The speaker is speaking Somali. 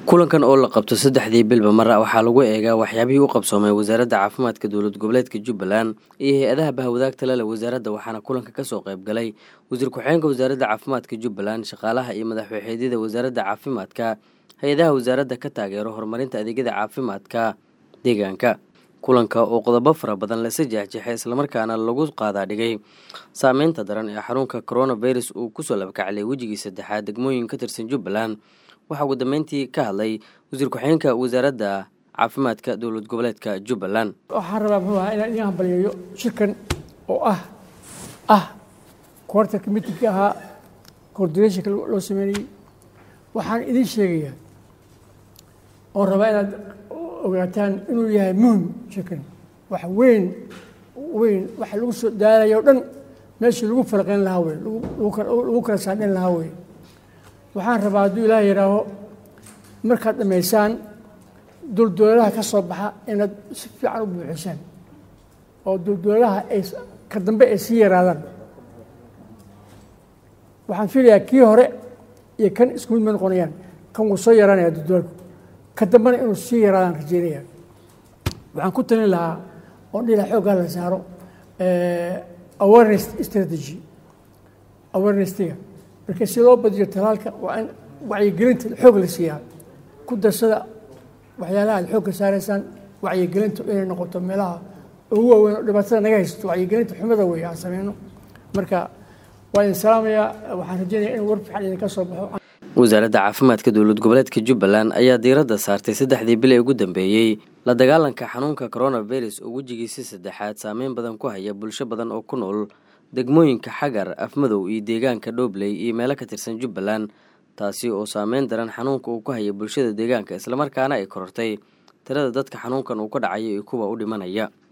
kulankan oo la qabto saddexdii bilba mar waxaa lagu eegaa waxyaabihii u qabsoomay wasaaradda caafimaadka dowlad goboleedka jubbaland iyo hay-adaha bahwadaagta lale wasaaradda waxaana kulanka kasoo qayb galay wasiir ku-xigeenka wasaaradda caafimaadka jubbaland shaqaalaha iyo madaxwaxeedyada wasaaradda caafimaadka hay-adaha wasaaradda ka taageero horumarinta adeegyada caafimaadka deegaanka kulanka oo qodobo fara badan lasa jeexjeexay islamarkaana lagu qaadaa dhigay saameynta daran ee xanuunka coronavirus uu kusoo labkaclay wejigii saddexaad degmooyin ka tirsan jubbaland waxaa ugu dambeyntii ka hadlay wasiir ku-xigeenka wasaaradda caafimaadka dowlad goboleedka jubbaland waxaan rabaa muxuu ahaa inaan idin hambaliyeeyo shirkan oo ah ah koortarka mitingka ahaa coordinationka loo sameynayey waxaan idin sheegayaa oo rabaa inaad ogaataan inuu yahay muhim shirkan wax weyn weyn waxa lagu soo daalayo o dhan meeshii lagu farqeyn lahaa wey lagu kala saadhin lahaa wey waxaan rabaa hadduu ilaah yihaaho markaad dhammaysaan duldoolaha ka soo baxa inaad si fiican u buuxisaan oo duldoolaha ay ka dambe ay sii yaraadaan waxaan filayaa kii hore iyo kan isku mid ma noqonayaan kan wuu soo yaraanaya duldoolku ka dambena inuu sii yaraadaan rajeynaya waxaan ku talin lahaa oo dhila xooggaa la saaro awareness strategy awareness-tiga marka si loo badiyo talaalka waa in wacyigelinta xoog la siiyaa ku darsada waxyaalaha ad xoogka saaraysaan wacyigelintu inay noqoto meelaha ugu waaweyn oo dhibaatada naga haysato wacyigelinta xumada wey aan sameyno marka waa idin salaamayaa waxaan rajeynaya in war fiican idinka soo baxo wasaaradda caafimaadka dowlad goboleedka jubbaland ayaa diiradda saartay saddexdii bil ee ugu dambeeyey la dagaalanka xanuunka coronavirus oo wejigiisi saddexaad saameyn badan ku haya bulsho badan oo ku nool degmooyinka xagar afmadow iyo deegaanka dhobley iyo meelo ka tirsan jubbaland taasi oo saameyn daran xanuunka uu ku haya bulshada deegaanka islamarkaana ay korortay tirada dadka xanuunkan uu ka dhacayo iyo kuwa u dhimanaya